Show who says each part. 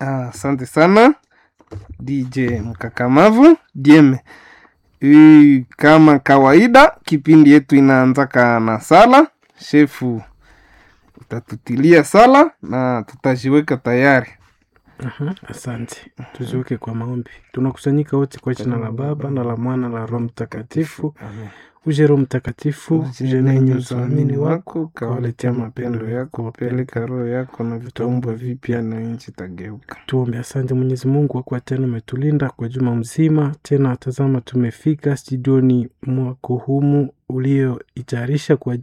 Speaker 1: Asante sana DJ mkakamavu Jeme. Hii kama kawaida, kipindi yetu inaanzaka na sala. Shefu utatutilia sala na tutajiweka tayari.
Speaker 2: Aha, asante. Tuziweke kwa maombi. Tunakusanyika wote kwa jina la Baba na la Mwana na la Roho Mtakatifu.
Speaker 1: Amen.
Speaker 2: Uje Roho Mtakatifu, uje nenye usamini wako,
Speaker 1: kawaletea mapendo yako, wapeleka roho yako na vitaumbwa vipya na nchi tageuka.
Speaker 2: Tuombe. Asante Mwenyezi Mungu kwa kuwa tena umetulinda kwa juma mzima. Tena tazama, tumefika studioni mwako humu ulioitayarisha kwa